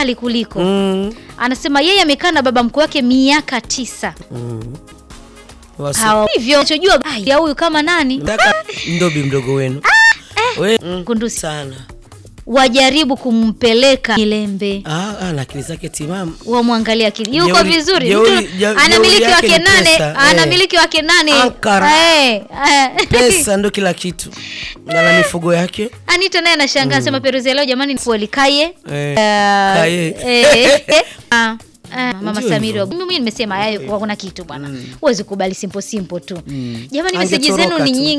mkali kuliko Mm. anasema yeye amekaa na baba mkwe wake miaka tisa Mm. Wasi- hawa hivyo nachojua ya huyu kama nani Nataka ndobi mdogo wenu we mm, kundusi sana wajaribu kumpeleka Milembe ah, ah, na akili zake timamu wamwangalia akili yuko Jeuri- vizuri jeuri- Mtu je- anamiliki jeuri yake wake ni nane pesa, eh. anamiliki wake nane Ankara. Eh, eh. pesa ndo kila kitu na na mifugo yake Anita naye anashangaa sema Peruzi ya leo jamani fueli kaye eh, Eh, Kaye. eh, eh, ah, ah, Mama Ndio Samiri hivyo. wa- mimi nimesema hayo kuna kitu bwana huwezi kubali simple simple tu jamani Angetoroka meseji zenu ni tu. nyingi